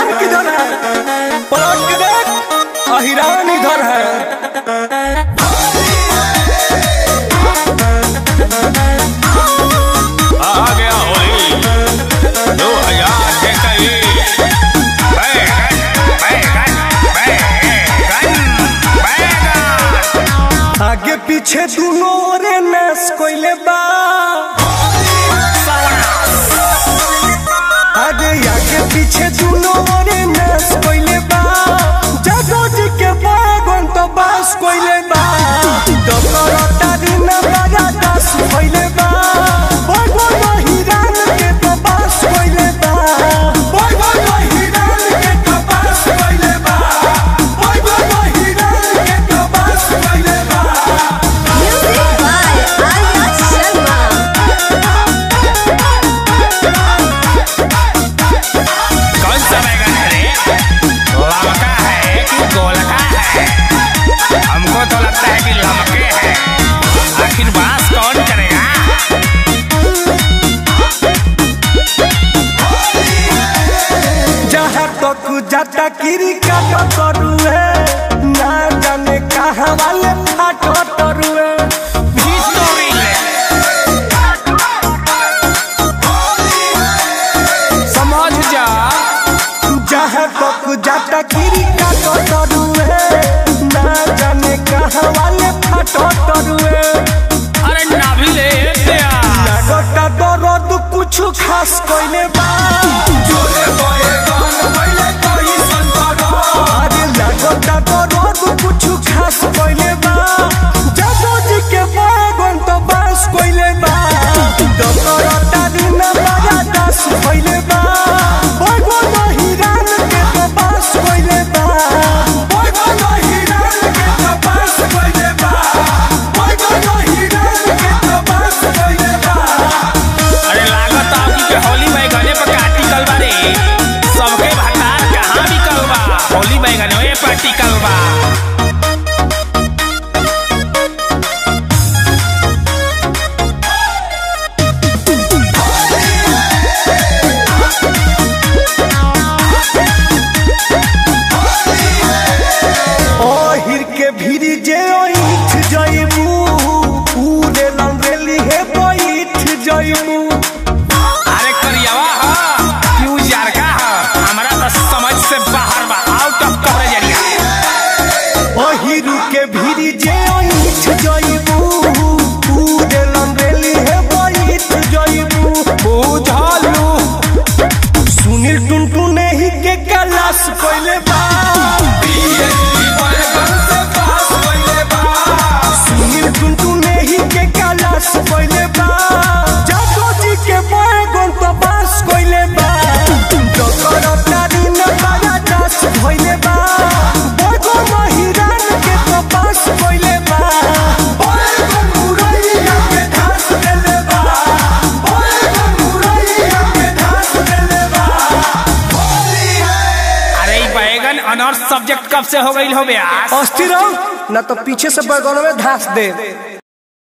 अहिरान किधर है पलट के देख अहिरान इधर है आ गया होली दो हजार के करीब बैगन बैगन बैगन बैगन आगे पीछे दोनों ओरे नाश कोइले बा आगे आगे पीछे दोनों ओरे नाश कोइले बा जादो जी के बागन तो बास कोइले बा डकर तारी न बड़ा दास कोइले बा बागन हिरान के तो बास कोइले बा बागन हिरान के तो बास कोइले बा बागन हिरान के तो बास कोइले बा Music by Arya Sharma. कौन सा बैगन है रे लमका है कि गोलका है हमको तो लगता है कि लमके है आखिर बात कौन करेगा जहाँ तक जाता किरी काटा करू है ना जाने कहाँ वाले फाटो तरू है हिस्टोरी ले समझ जा जहाँ तक जाता किरी काटा करू है ना जाने कहाँ वाले फाटो तरू है अरे नाभी ले दिया लगता दर्द कुछ खास कोइले बा अरे लगता दर्द कुछ खास कोइले बा जादू जी के बागन तो बास कोइले बा डकर तारी न बड़ा दास कोइले बा बागन हिरान के तो बास कोइले बा बागन हिरान के तो बास कोइले बा बागन हिरान के तो बास कोइले बा अरे लागत आपकी के होली बैगने पर काटिकल बा रे सबके भंडार कहाँ बिकल बा होली बैगनवे पर टिकल बा ओहिर के भीरी जे ओइठ जइबू पूरे लंगेली हे बैठ जइबू अरे करियावा हा क्यों जार का हा हमरा तो समझ से बाहर बा आउट ऑफ कवरेज एरिया ओहिर के भीरी जे ओइठ जइबू पूरे लंगेली हे बैठ जइबू बुझलू सुनील टुनटुन ही के कलास कोइले बा सुनील टुनटुन ही के कलास कोइले बा जादू जी के बैगन तो बास कोइले बा डकर तारी न बड़ा दास भइले बा बैगन हिरान के तो बास कोइले बा बैगन मुरैया के घास देले बा बैगन मुरैया के घास देले बा अरे ई बैगन अनर्स सब्जेक्ट कब से हो गई हो बे अस्थिर रहो ना तो पीछे से बैगन में घास दे